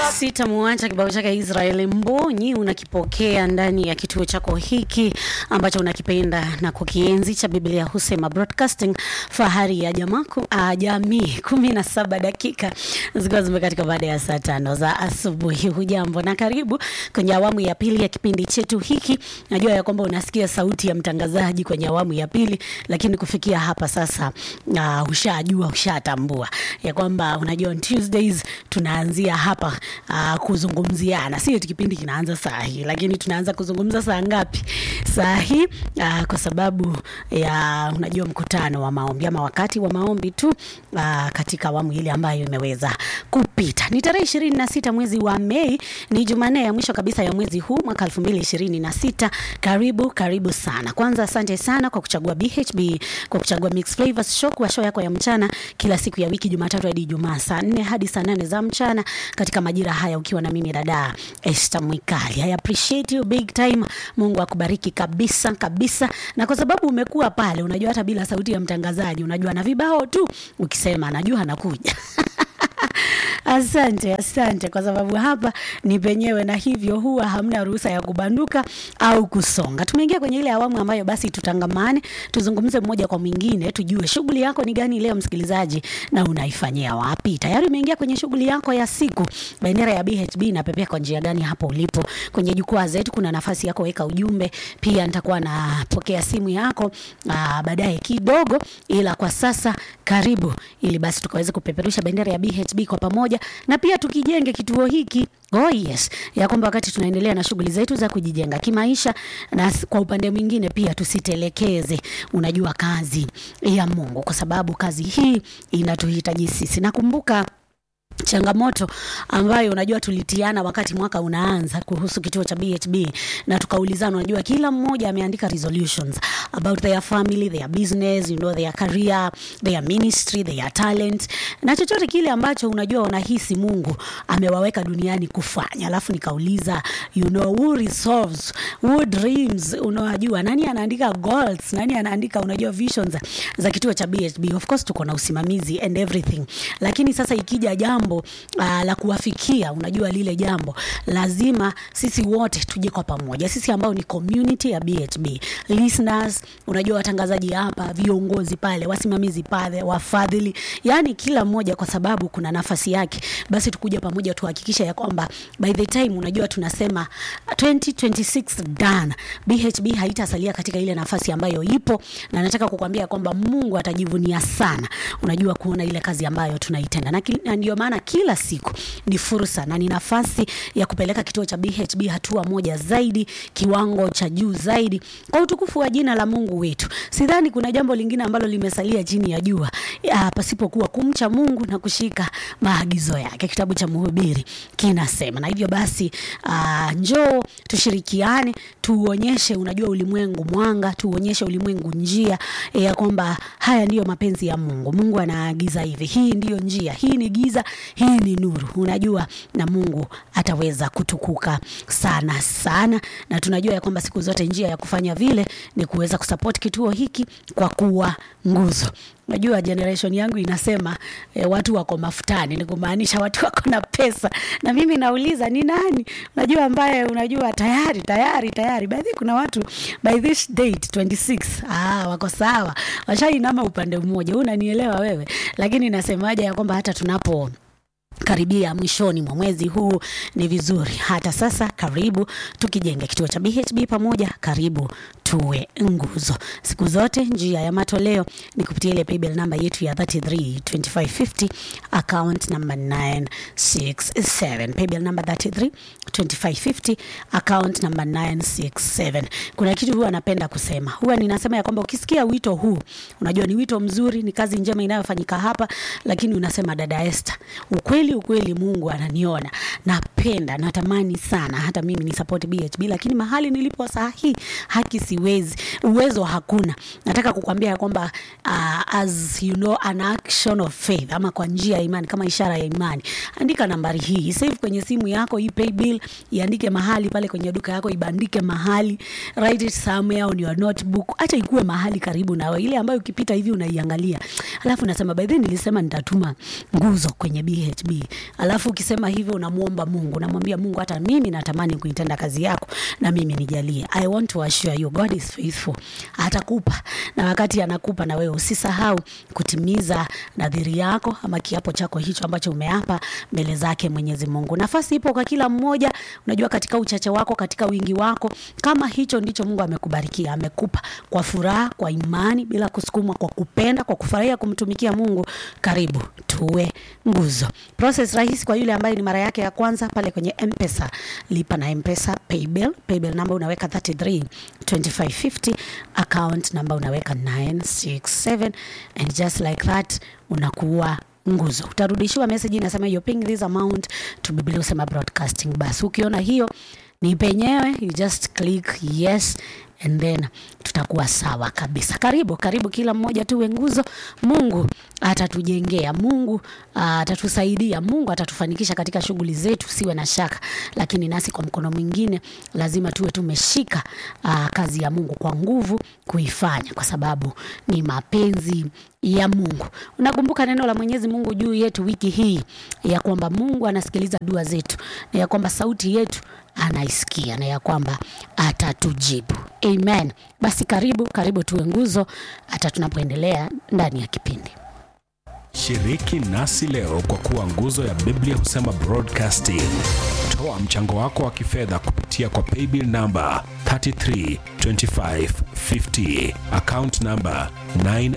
Sitamwacha kibao chake Israeli Mbonyi unakipokea ndani ya kituo chako hiki ambacho unakipenda na kukienzi cha Biblia Husema Broadcasting, fahari ya jamaku, uh, jamii. kumi na saba dakika zikiwa zimekatika baada ya saa tano za asubuhi. Hujambo na karibu kwenye awamu ya pili ya kipindi chetu hiki. Najua ya kwamba unasikia sauti ya mtangazaji kwenye awamu ya pili, lakini kufikia hapa sasa uh, ushajua ushatambua ya kwamba unajua on Tuesdays tunaanzia hapa uh, kuzungumziana, sio kipindi kinaanza saa hii, lakini tunaanza kuzungumza saa ngapi? Saa hii uh, kwa sababu ya unajua mkutano wa maombi ama wakati wa maombi tu uh, katika awamu ile ambayo imeweza kupita. Ni tarehe ishirini na sita mwezi wa Mei, ni Jumanne ya mwisho kabisa ya mwezi huu mwaka elfu mbili ishirini na sita. Karibu karibu sana. Kwanza asante sana kwa kuchagua BHB, kwa kuchagua Mix Flavors Show kwa show yako ya mchana kila siku ya wiki Jumatatu hadi Ijumaa saa nne hadi saa nane za mchana katika majira haya ukiwa na mimi dada Esther Mwikali. I appreciate you big time. Mungu akubariki kabisa kabisa. Na kwa sababu umekuwa pale, unajua hata bila sauti ya mtangazaji, unajua na vibao tu ukisema najua anakuja. Asante, asante kwa sababu hapa ni penyewe, na hivyo huwa hamna ruhusa ya kubanduka au kusonga. Tumeingia kwenye ile awamu ambayo basi tutangamane, tuzungumze mmoja kwa mwingine, tujue shughuli yako ni gani leo msikilizaji, na unaifanyia wapi? Tayari umeingia kwenye shughuli yako ya siku, bendera ya BHB inapepea kwa njia gani hapo ulipo? Kwenye jukwaa zetu kuna nafasi yako, weka ujumbe. Pia nitakuwa napokea simu yako aa, baadaye kidogo, ila kwa sasa karibu, ili basi tukaweze kupeperusha bendera ya BHB kwa pamoja na pia tukijenge kituo hiki Oh yes, ya kwamba wakati tunaendelea na shughuli zetu za kujijenga kimaisha, na kwa upande mwingine pia tusitelekeze, unajua, kazi ya Mungu, kwa sababu kazi hii inatuhitaji sisi. Nakumbuka changamoto ambayo unajua tulitiana wakati mwaka unaanza kuhusu kituo cha BHB na tukaulizana, unajua kila mmoja ameandika resolutions about their family, their business, you know, their career, their ministry, their talent na chochote kile ambacho unajua wanahisi Mungu amewaweka duniani kufanya. Alafu nikauliza you know, who resolves, who dreams, unajua nani anaandika goals, nani anaandika unajua visions za kituo cha BHB. Of course tuko na usimamizi and everything, lakini sasa ikija jambo uh, la kuwafikia unajua lile jambo lazima sisi wote tuje kwa pamoja, sisi ambao ni community ya BHB listeners, unajua watangazaji hapa, viongozi pale, wasimamizi pale, wafadhili, yani kila mmoja, kwa sababu kuna nafasi yake. Basi tukuja pamoja tuhakikisha ya kwamba by the time unajua tunasema 2026 done, BHB haitasalia katika ile nafasi ambayo ipo, na nataka kukwambia kwamba Mungu atajivunia sana, unajua kuona ile kazi ambayo tunaitenda, na, na ndio maana kila siku ni fursa na ni nafasi ya kupeleka kituo cha BHB hatua moja zaidi, kiwango cha juu zaidi, kwa utukufu wa jina la Mungu wetu. Sidhani kuna jambo lingine ambalo limesalia chini ya jua ya, pasipokuwa kumcha Mungu na kushika maagizo yake. Kitabu cha Mhubiri kinasema, na hivyo basi uh, njoo tushirikiane, tuonyeshe unajua ulimwengu mwanga, tuonyeshe ulimwengu njia ya kwamba haya ndiyo mapenzi ya Mungu. Mungu anaagiza hivi, hii ndiyo njia, hii ni giza hii ni nuru, unajua, na Mungu ataweza kutukuka sana sana, na tunajua ya kwamba siku zote njia ya kufanya vile ni kuweza kusupport kituo hiki kwa kuwa nguzo. Najua generation yangu inasema e, watu wako mafutani, ni kumaanisha watu wako na pesa, na mimi nauliza ni nani unajua ambaye unajua tayari tayari tayari, baadhi kuna watu by this date 26 ah, wako sawa, washainama upande mmoja, unanielewa wewe, lakini nasemaje ya kwamba hata tunapo karibia mwishoni mwa mwezi huu ni vizuri hata sasa, karibu tukijenge kituo cha BHB pamoja, karibu tuwe nguzo siku zote. Njia ya matoleo ni kupitia ile paybill namba yetu ya 332550 account number 967, paybill namba 332550 account number 967. Kuna kitu huwa napenda kusema, huwa ninasema ya kwamba ukisikia wito huu, unajua ni wito mzuri, ni kazi njema inayofanyika hapa, lakini unasema dada Esther, ukweli ukweli Mungu ananiona, napenda natamani sana hata mimi ni support BHB, lakini mahali nilipo saa hii haki si siwezi uwezo hakuna nataka kukwambia ya kwamba uh, as you know an action of faith ama kwa njia ya imani kama ishara ya imani andika nambari hii save kwenye simu yako hii pay bill iandike mahali pale kwenye duka yako ibandike mahali write it somewhere on your notebook acha ikuwe mahali karibu nawe ile ambayo ukipita hivi unaiangalia alafu nasema by then nilisema nitatuma nguzo kwenye BHB alafu ukisema hivyo unamwomba Mungu unamwambia Mungu hata mimi natamani kuitenda kazi yako na mimi nijalie I want to assure you God is faithful atakupa na wakati anakupa na wewe usisahau kutimiza nadhiri yako ama kiapo chako hicho ambacho umeapa mbele zake Mwenyezi Mungu nafasi ipo kwa kila mmoja unajua katika uchache wako katika wingi wako kama hicho ndicho Mungu amekubarikia amekupa kwa furaha kwa imani bila kusukumwa kwa kupenda kwa kufurahia kumtumikia Mungu karibu tuwe nguzo process rahisi kwa yule ambaye ni mara yake ya kwanza pale kwenye mpesa lipa na mpesa paybill paybill namba unaweka 33 2550 account namba unaweka 967 and just like that unakuwa nguzo utarudishiwa message inasema you're paying this amount to Biblia usema broadcasting basi ukiona hiyo ni penyewe you just click yes and then tutakuwa sawa kabisa karibu karibu kila mmoja tuwe nguzo mungu atatujengea mungu ah, atatusaidia mungu atatufanikisha katika shughuli zetu siwe na shaka lakini nasi kwa mkono mwingine lazima tuwe tumeshika ah, kazi ya mungu kwa nguvu kuifanya kwa sababu ni mapenzi ya mungu unakumbuka neno la mwenyezi mungu juu yetu wiki hii ya kwamba mungu anasikiliza dua zetu na ya kwamba sauti yetu anaisikia na ya kwamba atatujibu amen basi karibu karibu tuwe nguzo hata tunapoendelea ndani ya kipindi Shiriki nasi leo kwa kuwa nguzo ya Biblia husema broadcasting. Toa mchango wako wa kifedha kupitia kwa paybill namba 332550 account namba 9